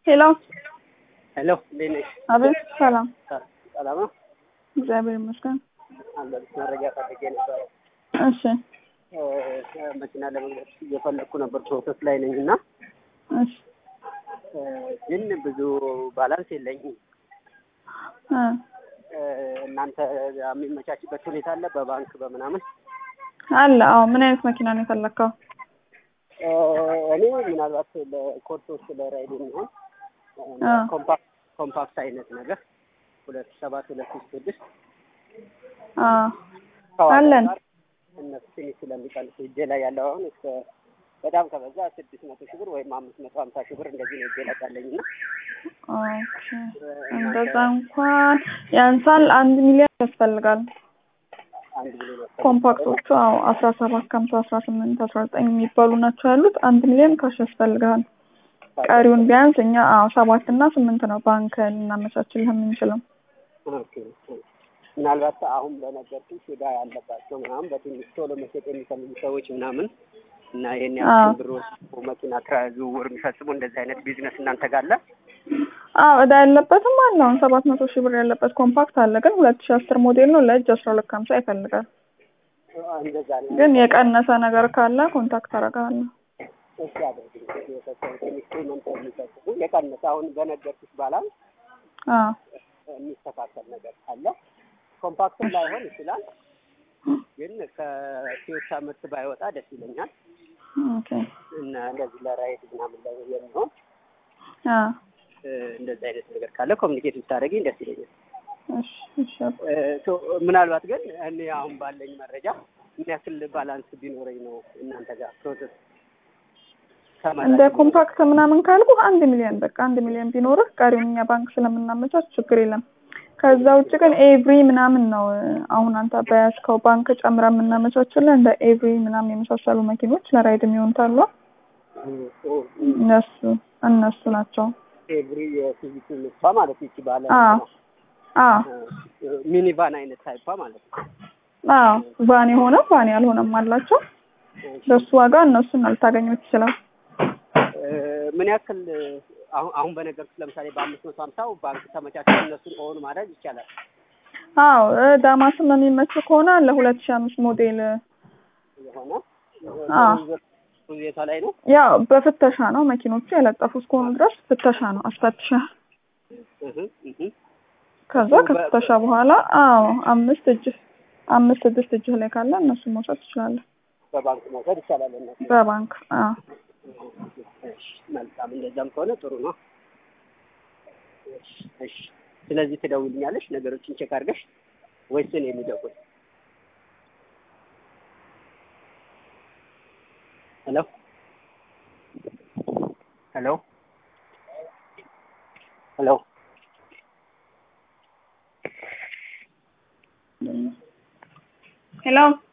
ሄሎ ሄሎ እንዴት ነሽ? አቤት። ሰላም ሰላም ነው? እግዚአብሔር ይመስገን። አንዳንድ መረጃ ፈልጌ ነበረ። እሺ እ፣ መኪና ለመግዛት እየፈለግኩ ነበር፣ ፕሮሰስ ላይ ነኝ እና እሺ እ፣ ግን ብዙ ባላንስ የለኝም። እ እ፣ እናንተ የሚመቻችበት ሁኔታ አለ በባንክ በምናምን? አለ። አዎ ምን አይነት መኪና ነው የፈለግከው? እ፣ እኔ ምናልባት ለኮርስ ውስጥ ለራይድ የሚሆን አ ኮምፓክት ኮምፓክት አይነት ነገር ሁለት ሰባት ሁለት ሺህ ስድስት አ ከዋጋ አለን። ጋር እነሱ ትንሽ ስለሚቀንሱ እጄ ላይ ያለው አሁን እስከ በጣም ከበዛ ስድስት መቶ ሺህ ብር ወይም አምስት መቶ ሀምሳ ሺህ ብር እንደዚህ ነው እጄ ላይ ያለኝ እና ኦኬ እንደዛ እንኳን ያንሳል። አንድ ሚሊዮን ያስፈልጋል። አንድ ሚሊዮን ያስፈልጋል። ኮምፓክቶቹ አዎ አስራ ሰባት ከሀምሳ አስራ ስምንት አስራ ዘጠኝ የሚባሉ ናቸው ያሉት። አንድ ሚሊዮን ካሽ ያስፈልጋል። ቀሪውን ቢያንስ እኛ አዎ ሰባት እና ስምንት ነው ባንክ ልናመቻችልህ የምንችለው። ኦኬ። ምናልባት አሁን በነገርኩሽ ዕዳ ያለባቸው ምናምን በትንሽ ቶሎ መሸጥ የሚፈልጉ ሰዎች ምናምን እና ይሄን አዎ። ያክል ብር ወስደው መኪና ትራ- ዝውውር የሚፈጽሙ እንደዚህ አይነት ቢዝነስ እናንተ ጋር አለ? አዎ እዳ ያለበትም አለ። አሁን ሰባት መቶ ሺህ ብር ያለበት ኮምፓክት አለ፣ ግን ሁለት ሺህ አስር ሞዴል ነው። ለእጅ አስራ ሁለት ከሀምሳ ይፈልጋል። እንደዛ ነው። ግን የቀነሰ ነገር ካለ ኮንታክት አደርግሃለሁ። እሺ አድርግልኝ። የተወሰነ ትንሽ ፔመንት የሚፈጽሙ የቀነሰ አሁን በነገርኩሽ ባላንስ አዎ የሚስተካከል ነገር ካለ ኮምፓክትም ላይሆን ይችላል፣ ግን ከቶዮታ ምርት ባይወጣ ደስ ይለኛል ኦኬ እና እንደዚህ ለራይድ ምናምን ላይ የሚሆን አዎ እ፣ እንደዚህ አይነት ነገር ካለ ኮሚኒኬት ብታደርጊኝ ደስ ይለኛል። እሺ እሺ እ፣ ሶ ምናልባት ግን እኔ አሁን ባለኝ መረጃ ምን ያክል ባላንስ ቢኖረኝ ነው እናንተ ጋር ፕሮሰስ እንደ ኮምፓክት ምናምን ካልኩ አንድ ሚሊዮን በቃ አንድ ሚሊዮን ቢኖርህ ቀሪውን እኛ ባንክ ስለምናመቻች ችግር የለም። ከዛ ውጭ ግን ኤቭሪ ምናምን ነው እ፣ አሁን አንተ በያዝከው ባንክ ጨምረ የምናመቻችልህ እንደ ኤቭሪ ምናምን የመሳሰሉ መኪኖች ለራይድ የሚሆኑት አሉ። እነሱ እነሱ ናቸው። ኤቭሪ የሲቪክ ምርቷ ማለት ይቺ ባለ አዎ አዎ ሚኒቫን አይነት ታይፓ ማለት ነው። አዎ ቫን የሆነ ቫን ያልሆነም አላቸው። በሱ ዋጋ እነሱን ልታገኙት ይችላል። እ፣ ምን ያክል አሁን አሁን በነገርኩት ለምሳሌ በአምስት መቶ ሀምሳው ባንክ ተመቻችቶ እነሱን ኦን ማድረግ ይቻላል። አዎ እ፣ ዳማስም የሚመች ከሆነ ለሁለት ሺህ አምስት ሞዴል እ፣ የሆነ አዎ ሁኔታ ላይ ነው። ያው በፍተሻ ነው መኪኖቹ የለጠፉ እስከሆኑ ድረስ ፍተሻ ነው አስፈትሻ እህ እህ ከዛ ከፍተሻ በኋላ አዎ አምስት እጅ አምስት ስድስት እጅህ ላይ ካለ እነሱን መውሰድ ትችላለህ። በባንክ መውሰድ ይቻላል። እነሱ በባንክ አዎ እሺ፣ መልካም እንደዛም ከሆነ ጥሩ ነው። እሺ፣ እሺ። ስለዚህ ትደውልኛለሽ ነገሮችን ቼክ አድርገሽ ወይስ እኔ የሚደውል? ሄሎ ሄሎ ሄሎ ሄሎ